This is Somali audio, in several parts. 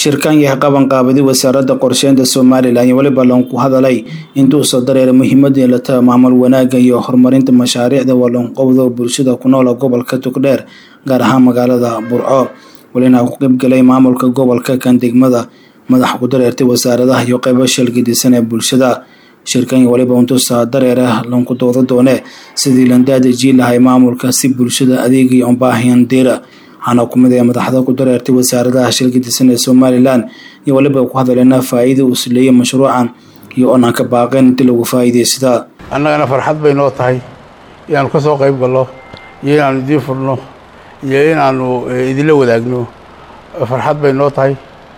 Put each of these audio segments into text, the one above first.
shirkan yahay qabanqaabadi wasaaradda qorsheynta somalilan iyo weliba loonku hadalay intuu soo dareeray muhiimadii la taha maamul wanaagga iyo horumarinta mashaariicda waloonqowda bulshada ku noola gobolka togdheer gaar ahaan magaalada burco welina ku qaybgalay maamulka gobolka kan degmada madax ku dareertay wasaaradaha iyo qeybo shalgidisan ee bulshada shirkan weliba untusaa dareera loonku dooda doone sidii landaadajii lahay maamulka si bulshada adeegii unbaahiyan diira waxaana ku mid ah madaxda ku dareertay wasaaradaha shilgidisan ee somalilan iyo weliba ku hadaleena faa-iida uu sileeyay mashruucan iyo oonaan ka baaqeen intii lagu faa'iidaysadaa annagana farxad bay noo tahay inaanu ka soo qayb galno iyo inaanu idiin furno iyo inaanu idinla wadaagno farxad bay noo tahay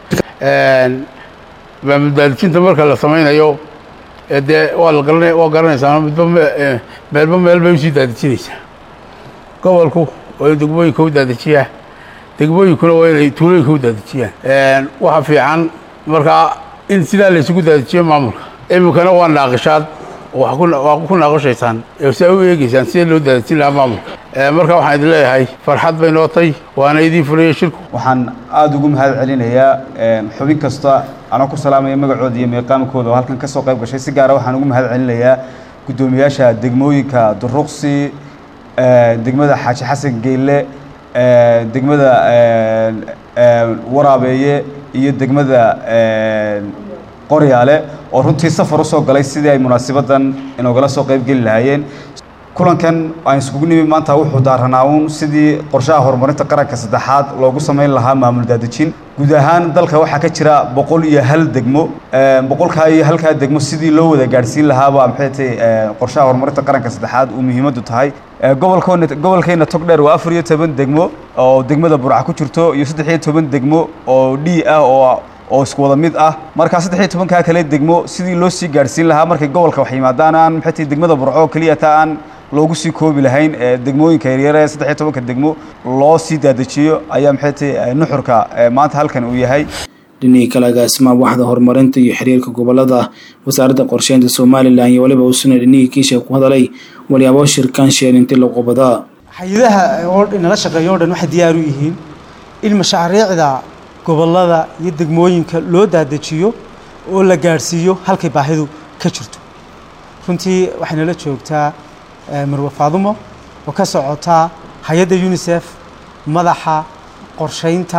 maamuldaadijinta marka la samaynayo dee waa la garana waa garanaysaa midba meelba meel bay usii daadijinaysaa gobolku waa in degmooyinka u daadajiyaa degmooyinkuna waa inay tuulooyinka u daadajiyaan waxa fiican markaa in sidaa la isugu daadajiyo maamulka iminkana waa naaqishaad waa ku naaqashaysaan si ay u eegeysaan sidee loo daadajin lahaa maamulka marka waxaan idin leeyahay farxad bay nootay waana idiin furaya shirku waxaan aada ugu mahad celinayaa xubin kasta anoo ku salaamaya magacooda iyo meeqaamkooda oo halkan ka soo qayb gashay si gaara waxaan ugu mahad celinayaa guddoomiyaasha degmooyinka duruqsi degmada xaaji xasan geelle degmada waraabeeye iyo degmada qoryaale oo runtii safar usoo galay sidii ay munaasibadan inoogala soo qayb geli lahaayeen kulankan aan iskugu nimi maanta wuxuu daaranaa uun sidii qorshaha horumarinta qaranka saddexaad loogu samayn lahaa maamul daadejin guud ahaan dalka waxaa ka jira boqol iyo hal degmo boqolkaa iyo halkaa degmo sidii loo wada gaadhsiin lahaaba maxay tahay qorshaha horumarinta qaranka saddexaad uu muhiimaddu tahay gobolkoona gobolkeenna togdheer waa afar iyo toban degmo oo degmada burca ku jirto iyo saddex iyo toban degmo oo d ah oo oo isku wada mid ah markaa saddex iyo tobankaa kale degmo sidii loo sii gaadhsiin lahaa markay gobolka wax yimaadaan aan maxay tahay degmada burco keliya taa aan loogu sii koobi lahayn degmooyinka yaryar ee saddex iyo tobanka degmo loo sii daadajiyo ayaa maxay tahay nuxurka maanta halkan uu yahay dhinihii kale agaasimaha waxda horumarinta iyo xiriirka gobolada wasaaradda qorsheynta somalilan iyo weliba usuna dhinihii kiisha ku hadalay walyaabo shirkan sheen intii la qobadaa hay-adaha oo nala shaqeeyo o dhan waxay diyaar u yihiin in mashaariicda gobolada iyo degmooyinka loo daadajiyo oo la gaadhsiiyo halkay baahidu ka jirto runtii waxay nala joogtaa marwe faadumo oo ka socotaa hay-adda unisef madaxa qorsheynta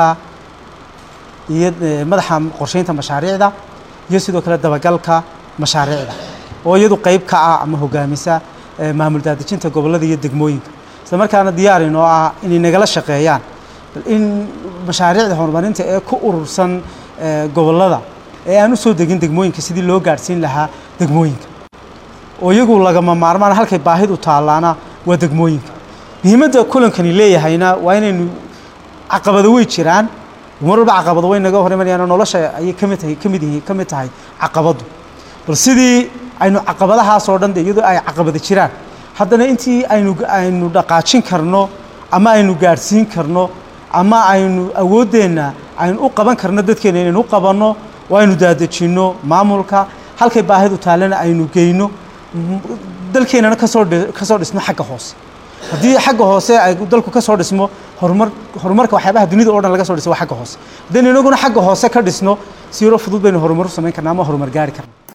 iyo madaxa qorsheynta mashaariicda iyo sidoo kale dabagalka mashaariicda oo iyadu qeyb ka ah ama hogaamisa maamul daadejinta gobolada iyo degmooyinka isla markaana diyaarin oo ah inay nagala shaqeeyaan in mashaariicda horumarinta ee ku urursan gobolada ee aan u soo degin degmooyinka sidii loo gaadhsiin lahaa degmooyinka oo iyagu lagama maarmaan halkay baahidu taallaana waa degmooyinka muhiimadda kulankani leeyahayna waa inaynu caqabado wey jiraan mar walba caqabado way naga hor imanayaan nolosha ayay kamid tahay kamid yihiin ka mid tahay caqabadu bal sidii aynu caqabadahaas oo dhan de iyadoo ay caqabado jiraan haddana intii aynu aynu dhaqaajin karno ama aynu gaadhsiin karno ama aynu awooddeenna aynu u qaban karno dadkeena inaynu u qabanno waa aynu daadejinno maamulka halkay baahidu taallana aynu geyno dalkeenana kasoo kasoo dhisno xagga hoose haddii xagga hoose ay dalku ka soo dhismo horumar horumarka waxyaabaha dunida o dhan laga soo dhismo waa xagga hoose haddaynu inaguna xagga hoose ka dhisno siiro fudud baynu horumar u samayn karna ama horumar gaari karna